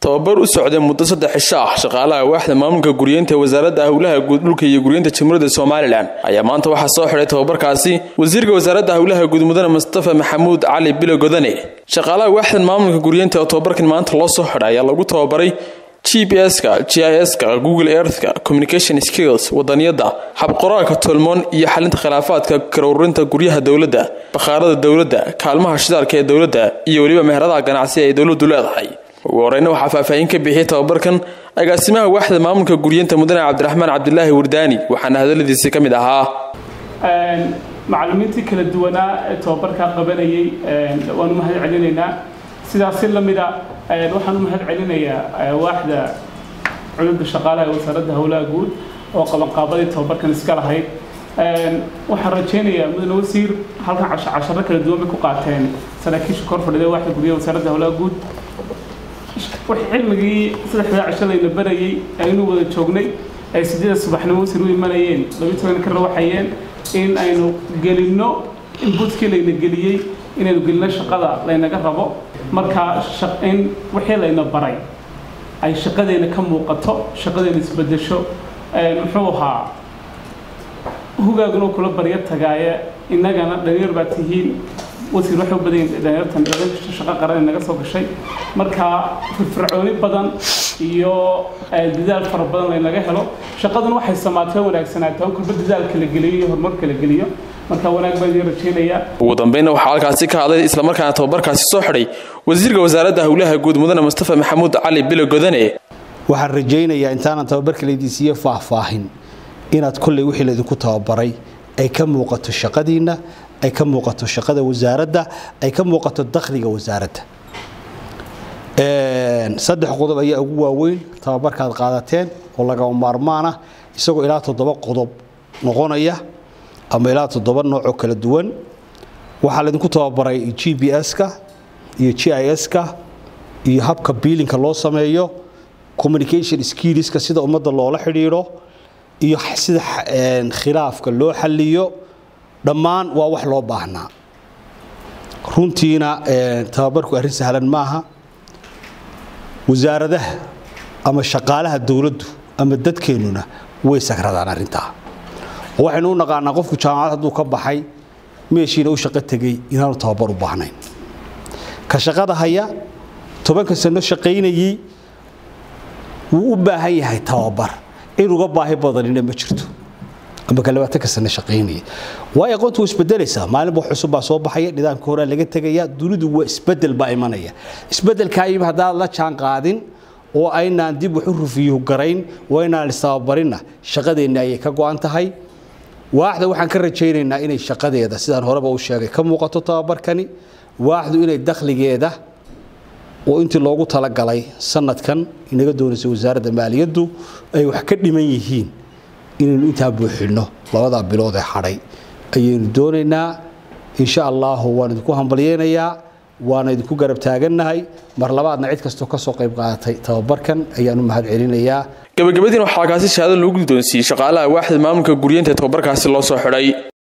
tababar u socday muddo saddex cisho ah shaqaalaha waaxda maamulka guryeynta ee wasaaradda howlaha guud dhulka iyo guryeynta jamhuuriyadda somalilan ayaa maanta waxaa soo xidhay tababarkaasi wasiirka wasaaradda howlaha guud mudane mustafa maxamuud cali bilo godane shaqaalaha waaxdan maamulka guryeynta oo tababarkan maanta loo soo xidhay ayaa lagu tababaray g p s-ka g i s-ka google earthka communication skills wadaniyadda habqoraalka tolmoon iyo xalinta khilaafaadka karuurinta guryaha dowladda bakhaarada dowladda kaalmaha shidaalka ee dowladda iyo weliba meheradaha ganacsi ay dowladdu leedahay ugu horeyna waxaa faahfaahin ka bixiyay tababarkan agaasimaha waaxda maamulka guryeynta mudane cabdiraxmaan cabdilaahi wardaani waxaana hadaladiisi ka mid ahaa macallimiintii kala duwanaa ee tababarkaa qabanayay waan u mahad celinaynaa sidaas si la mida waxaan u mahad celinayaa waaxda cudurda shaqaalaha ee wasaaradda howlaha guud oo qabanqaabadii tababarkan iska lahayd waxaan rajaynayaa mudane wasiir halkan casharo kala duwan bay ku qaateen saraakiisha kor fadhida waaxda guryaha wasaaradda howlaha guud cilmigii saddexdaa cisho layna barayay aynu wada joognay ay sideeda subaxnimo wasiir u imanayeen labiyi toban ka rawaxayeen in aynu gelinno inbutkii layna geliyey inaynu gelinno shaqada laynaga rabo marka in wixii layna baray ay shaqadeena ka muuqato shaqadeena isbedesho muxuu ahaa hugaaguna kula baryo tagaaye innagana dhalinyar baa tihiin wasiir waxay u badan yihin dhalinyartan shaqo qaran naga soo gashay marka firfircooni badan iyo dadaal fara badan laynaga helo shaqaduna waxay samaatee wanaagsanaataa in kulba dadaalka la geliyo iyo horumarka la geliyo marka wanaag baan idiin rajaynayaa ugu dambeynna waxaa halkaasi ka hadlay islamarkaana tababarkaasi soo xidhay wasiirka wasaaradda howlaha guud mudane mustafa maxamuud cali bilo godane waxaan rajaynayaa intaanan tababarka laydiinsiiye faahfaahin inaad kolley wixii laydinku tababaray ay ka muuqato shaqadiinna ay ka muuqato shaqada wasaaradda ay ka muuqato dakhliga wasaaradda saddex qodob ayaa ugu waaweyn tababarkaad qaadateen oo lagama maarmaan ah isagoo ilaa toddoba qodob noqonaya ama ilaa toddoba noocoo kala duwan waxaa laydinku tababaray g b s-ka iyo g i s-ka iyo habka biilinka loo sameeyo communication skillska sida ummadda loola xidhiidho iyo sida khilaafka loo xaliyo dhammaan waa wax loo baahnaa runtiina tababarku arrin sahlan maaha wasaaradaha ama shaqaalaha dowladdu ama dadkeennuna way sagradaan arrintaa oo waxaynu u naqaanaa qofku jaamacad hadduu ka baxay meeshiina u shaqo tegey inaanu tababar u baahnayn ka shaqada haya tobanka sano shaqaynayey wuu u baahan yahay tababar in uga baahi badanina ma jirto ama ka labaatanka sano shaqaynaya waayo aqoontu waa isbedelaysaa maalinba cusub baa soo baxaya nidaamka horaa laga tegaya dunidu waa isbedel baa imanaya isbedelkaa yimi haddaad la jaan qaadin oo aynaan dib wax u rufiyo garayn oo aynaan istababarinna shaqadeenna ayay ka go-an tahay waaxda waxaan ka rajaynaynaa inay shaqadeeda sidaan horeba u sheegay ka muuqato tababarkani waaxdu inay dakhligeeda oo intii loogu talagalay sanadkan inaga doonaysa wasaaradda maaliyaddu ay wax ka dhiman yihiin inaynu intaa buuxinno labadaa bilood ee hadhay ayaynu doonaynaa insha allahu waan idinku hambalyeynayaa waana idinku garab taagannahay mar labaadna cid kastoo ka soo qayb qaadatay tababarkan ayaan u mahad celinayaa gabagabadiina waxaa halkaasi shahaado lagu guddoonsiiyey shaqaalaha waaxda maamulka guryeynta ee tababarkaasi loo soo xidhay